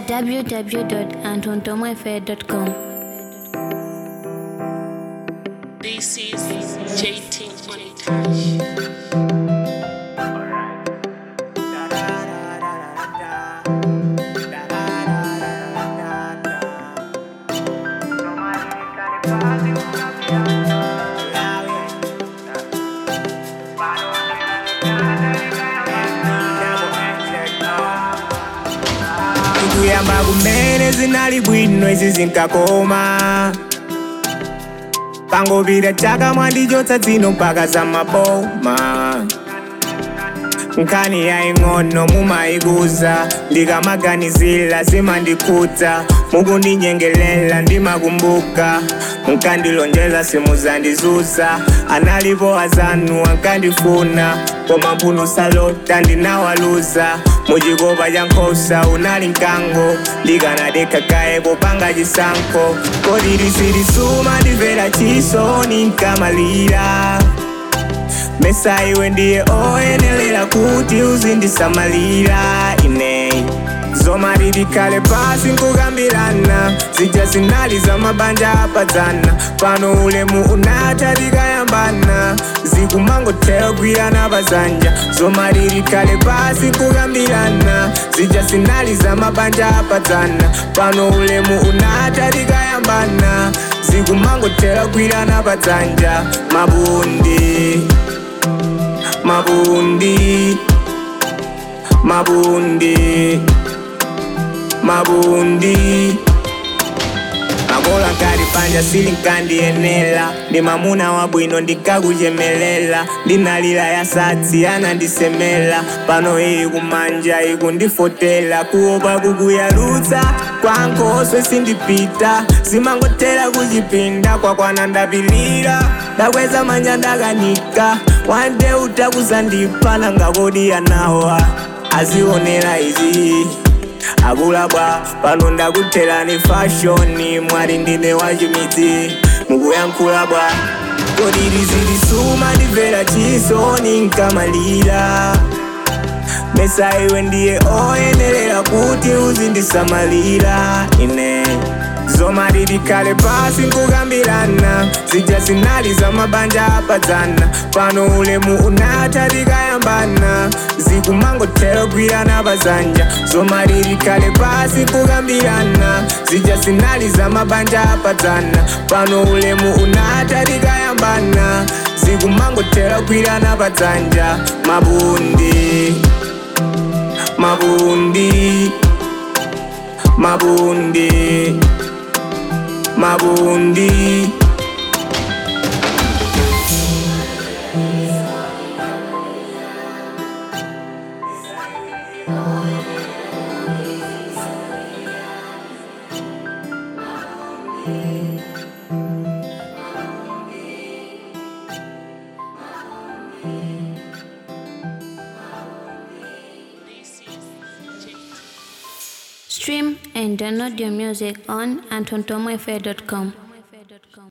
www.antontomafair.com. This is JT on touch. kuyamba kumene zinali bwino izi zinkakoma pangopita chaka mwandichotsa dzino mpaka za maboma nkhani yaying'ono mumayikuza ndikamaganizira zimandikhudza mukundinyengelela ndimakumbuka munkandilonjeza simuzandizuza analipo azanu ankandifuna koma mphuno salota ndinawaluza muchikopa cha nkhosa unali mkango ndikanadekha kaye popanga chisankho kodi lisilisuma ndimvera chisoni nkamalira mesa iwe ndiye oyenelera kuti uzindisamalira ine zoma lilikhale pasi nkukambirana zija zinali za mabanja apadzana pano ulemu unatha tikayambana zikumangothera kugwirana pazanja zoma lilikhale pasi nkukambirana zija zinali za mabanja apadzana pano ulemu unatha tikayambana zikumangothera kugwirana padzanja mabundi mabundi mabundi mabundi makola nkati panja sili nkandiyenera ndi mamuna wabwino ndikakuchemelela ndinalira yasatsi anandisemela pano iyi kumanja ikundifotela kuopa kukuyalutsa kwa nkhoso sindipita zimangothera kuchipinda kwakwana ndapilira ndakweza manja ndakanika wande utakuzandipana ngakodi anawa azionera izi akulabwa pano ndakutherani fashoni mwali ndine wachimidzi mukuyankhulabwa kodi lizilisuma ndimvera chisoni nkamalira mesa iwe ndiye oyenelera kuti uzindisamalira ine zoma lilikhale pasi nkukambirana zija zinali za mabanja apadzana pano ulemu unatha tikayambana zikumangothera kugwirana pazanja zoma lilikhale pasi nkukambirana zija zinali za mabanja apadzana pano ulemu unatha tikayambana zikumangothera kugwirana padzanja mabundi mabundi mabundi mabundi This is JT. Stream and download your music on antontomafair.com.